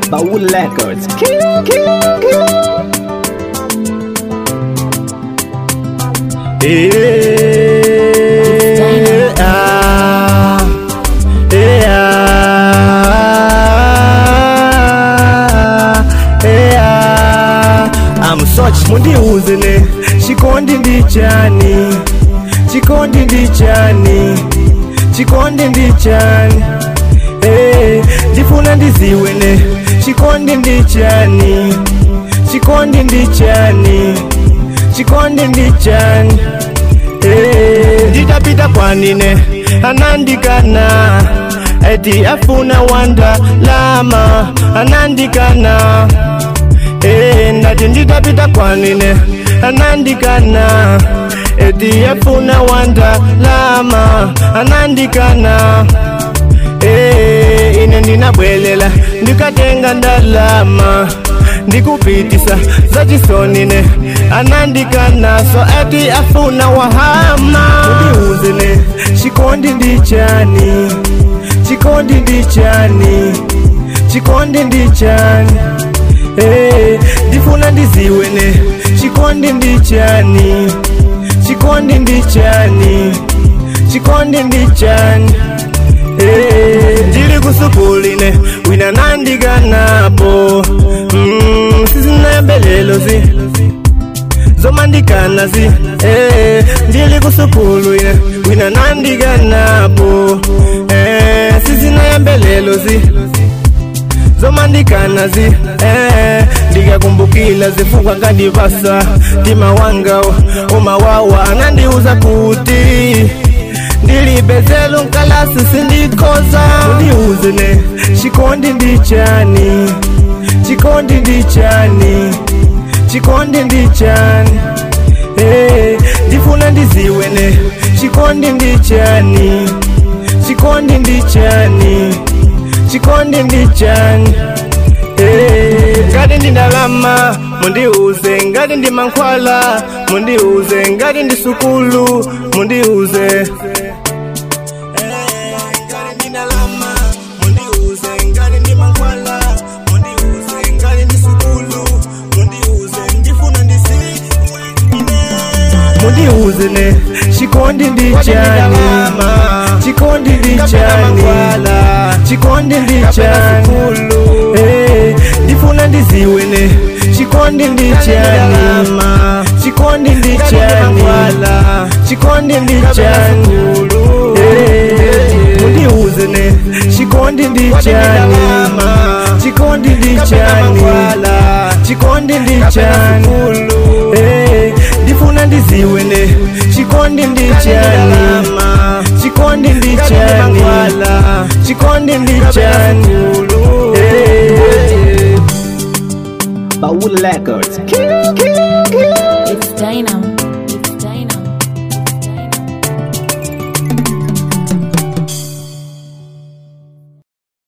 Baul Records. Kill, kill, kill. Eh, ah, eh, ah, eh, ah. I'm such mundiuze ne chikondi ndichani chikondi ndichani chikondi ndichani eh, ndifuna ndiziwe ne chikondi ndichani chikondi ndichani chikondi ndichani Eh, nditapita kwanine anandikana eti afuna wanda lama anandikana Eh, ndati nditapita kwanine anandikana eti afuna wanda lama anandikana Eh, ine ndinabwelela ndikatenga ndalama ndikupitisa zachisonine anandikanaso ati afuna wahama undiuzene chikondi ndichani chikondi ndichani chikondi ndichani Eh, ndifuna ndiziwene chikondi ndichani chikondi ndichani chikondi ndichani Eh, ndili kusukuline wina nandikanapo mm, sizinayambelelozi zomandikanazi eh, ndili kusukulwine wina nandikanapo eh, sizinayambelelozi zomandikanazi eh, ndikakumbukila zifukwa ngandivasa tima wanga umawawa anandiuza kuti ndilibezelo nkalasi sindikoza undiuzene chikondi ndichani chikondi ndichani chikondi ndichani eh, ndifuna ndiziwene chikondi ndichani chikondi ndichani chikondi ndichani Eh, ngati ndi ndalama mundiuze ngati ndi mankhwala mundiuze ngati ndi sukulu mundiuze mundiuze ne chikondi ndichani chikondi ndichani chikondi ndichani Eh, ndifuna ndiziwe ne chikondi ndichani chikondi ndichani chikondi ndichani Eh, mundiuze ne chikondi ndichani chikondi ndichani chikondi ndichani Eh, ndifuna ndiziwe ne chikondi ndichani chikondi ndichani chikondi ndichani Eh, Baul Records. Kill.